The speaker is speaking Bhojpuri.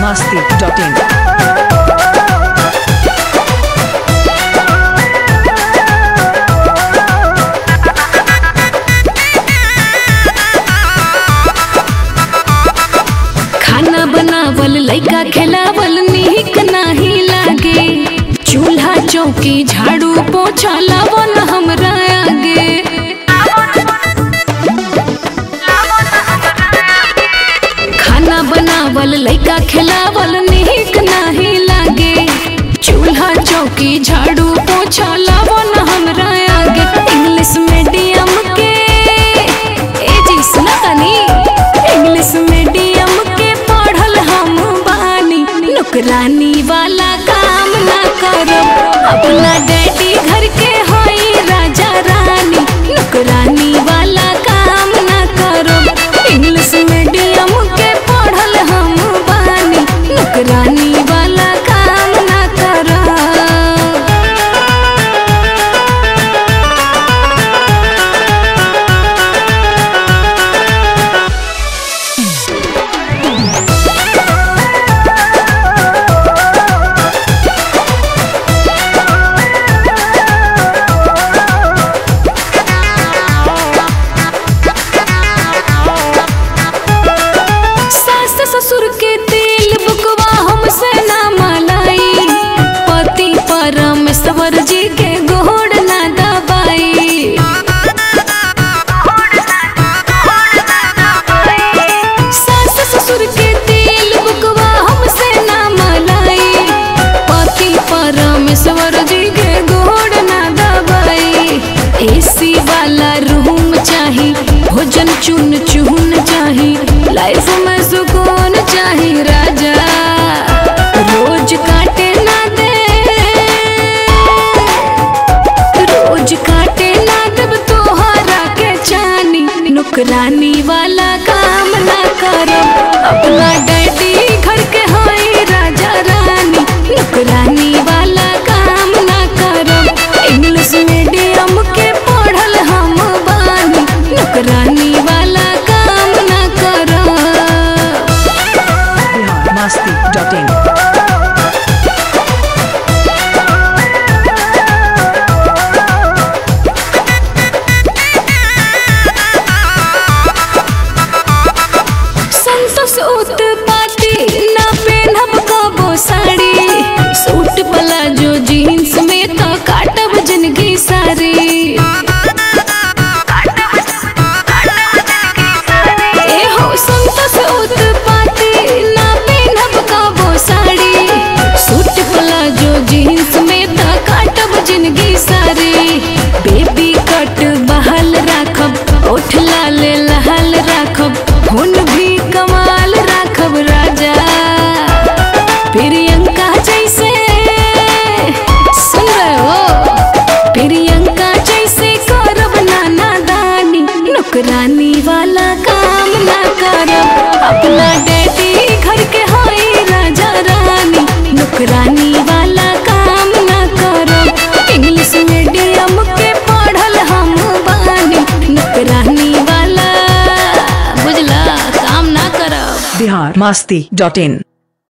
masti.in. खाना बनावल लइका खेलावल निक नाही लागे चूल्हा चौकी झाड़ू पोछा लावल हमरा आगे खाना बनावल लइका खेलावल निक नाही लागे चूल्हा चौकी झाड़ू पोछा लावल हमरा आगे इंग्लिश मीडियम के ए जी सुना तनी इंग्लिश मीडियम के पढ़ल हम बानी नौकरानी वाला काम ना करब अपना डैडी घर के होई राजा रानी नौकरानी वाला काम ना करब इंग्लिश मीडियम के पढ़ल हम बानी नौकरानी वाला काम ना करब सास ससुर के तेल बुकवा हमसे ना मलाई पति परमेश्वर जी के गोड़ ना दबाई सास ससुर के तेल बुकवा हमसे ना मलाई पति परमेश्वर जी के गोड़ ना दबाई एसी वाला रूम चाही भोजन चुन चुन चाही लाइफ में सुकून चाही राजा रोज काटे ना दे रोज काटे ना देब तोहरा के चानी नौकरानी वाला काम ना करो अपना डैडी घर के होई राजा रानी नौकरानी वाला काम ना करो इंग्लिश मीडियम के पढ़ल हम बानी नौकरानी वाला काम ना करो Bihar masti.in. संतोष उत्पाती ना पेनहब कबो साड़ी सूट प्लाजो जीन्स में तो काटब जिंदगी सारी ए हो संतोष उत्पाती ना पेनहब कबो साड़ी सूट प्लाजो जीन्स में तो काटब जिंदगी सारी बेबी कट बहाल राखब ओठ लाल लहाल राखब हुन भी कमाल राखब राजा प्रियंका जैसे सुन रहे हो प्रियंका जैसे करब नाना दानी नौकरानी वाला काम ना करब अपना डैडी घर के होई राजा रानी नौकरानी वाला काम ना करब इंग्लिश मीडियम के पढ़ल हम बानी नौकरानी वाला बुझला काम ना करब Bihar masti.in.